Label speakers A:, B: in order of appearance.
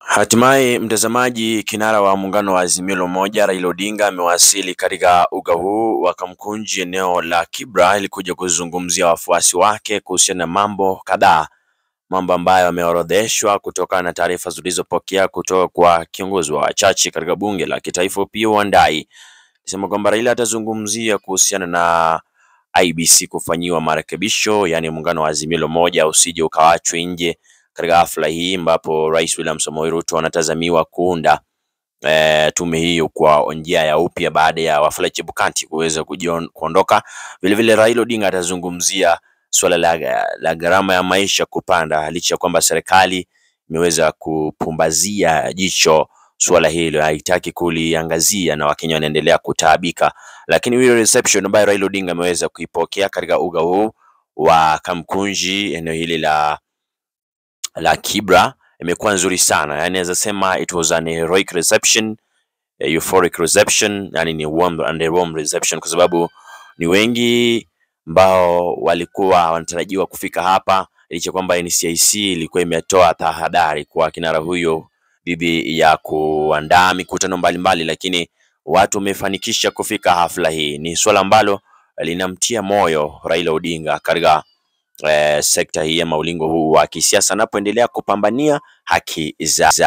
A: Hatimaye mtazamaji, kinara wa muungano wa Azimio la Umoja Raila Odinga amewasili katika uga huu wa Kamkunji eneo la Kibra ili kuja kuzungumzia wafuasi wake kuhusiana na mambo kadhaa, mambo ambayo yameorodheshwa kutokana na taarifa zilizopokea kutoka kwa kiongozi wa wachache katika bunge la kitaifa Opiyo Wandayi. Alisema kwamba Raila atazungumzia kuhusiana na IEBC kufanyiwa marekebisho, yaani muungano wa Azimio la Umoja usije ukawachwe nje katika hafla hii ambapo Rais William Samoei Ruto anatazamiwa kuunda e, tume hiyo kwa njia ya upya baada ya Wafula Chebukati kuweza kujion- kuondoka. Vilevile Raila Odinga atazungumzia suala la, la gharama ya maisha kupanda licha ya kwamba serikali imeweza kupumbazia jicho suala hilo, haitaki kuliangazia na Wakenya wanaendelea kutaabika, lakini hiyo reception ambayo Raila Odinga ameweza kuipokea katika uga huu wa Kamkunji eneo hili la la Kibra imekuwa nzuri sana, yani naweza sema it was an heroic reception, a euphoric reception, yani ni warm and a warm reception, kwa sababu ni wengi ambao walikuwa wanatarajiwa kufika hapa, licha kwamba NCIC ilikuwa imetoa tahadhari kwa kinara huyo dhidi ya kuandaa mikutano mbalimbali, lakini watu wamefanikisha kufika hafla hii. Ni suala ambalo linamtia moyo Raila Odinga katika eh, sekta hii ama ulingo huu wa kisiasa anapoendelea kupambania haki za za